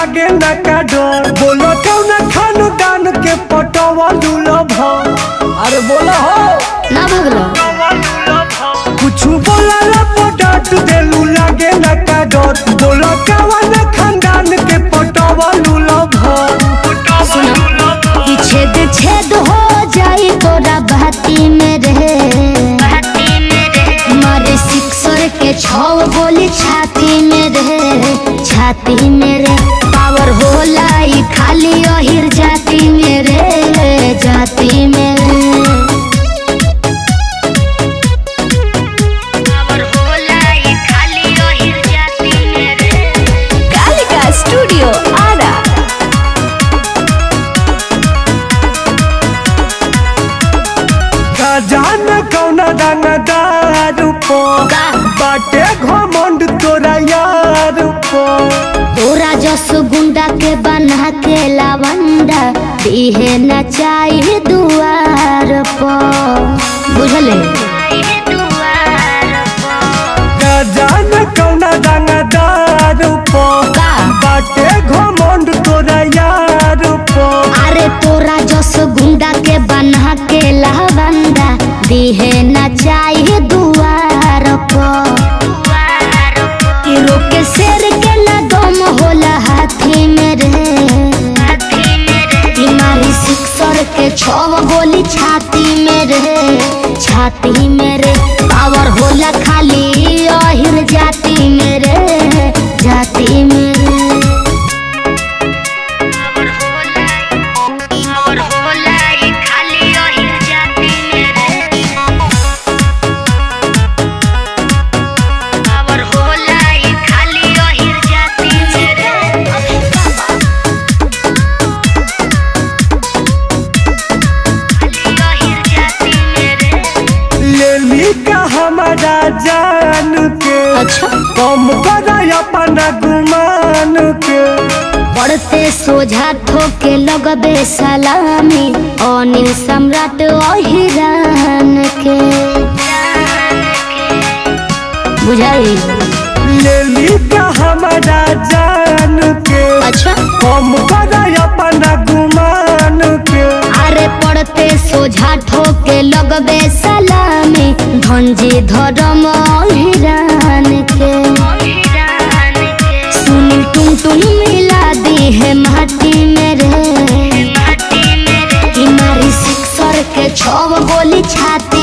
लागे ना का डर बोलो कौन खानदान के पटवा लूलब अरे बोला हो ना भगलो कुछ बोला ला पटट देलू लागे ना का डर बोलो कौन खानदान के पटवा लूलब सुनो कि छेद छेद हो जाए तोरा बाती में रहे मारे सिक्सर के छौ गोली छाती में रहे छाती में रे पावर होला ई खाली अहिर जाती में रे जाती में रे पावर होला ई खाली अहिर जाती में रे कालिका स्टूडियो आरा का जान कौन रंगदार पो का? बाटे घमंड तोरा यार पो तोरा जस गुंडा के बना के लावंडा दिहे न चाहिए दुआर पर बुझले का जान कौन रंगदार पो का? बाटे घमंड तोरा यार पो अरे तोरा जस गुंडा के बना के लावंडा दिहे न चाहिए दुआर पर कि रोके शेर के न दम होला हाथी में रे बीमारी सिक्सर के छव गोली छाती में रे छाती में रे पावर होला खाली अहिर जाती में रे जाती में रे पावर होला ई खाली अहिर जाती में रे पावर होला ई खाली अहिर जाती में रे ले ली का हमारा जान के अच्छा कम कर अपना गुमान के पढ़ते सोझा ठोके लगबे सलामी अनिल सम्राट अहिरान के बुझाई ले ली का हमारा जान के अच्छा कम कर अपना गुमान के अरे पढ़ते सोझा ठोके लगबे सलामी धनजी धर्म अहिरान के सुनील टुन टुन मिला दी है माटी में रे कि मारी सिक्सर के छव गोली छाती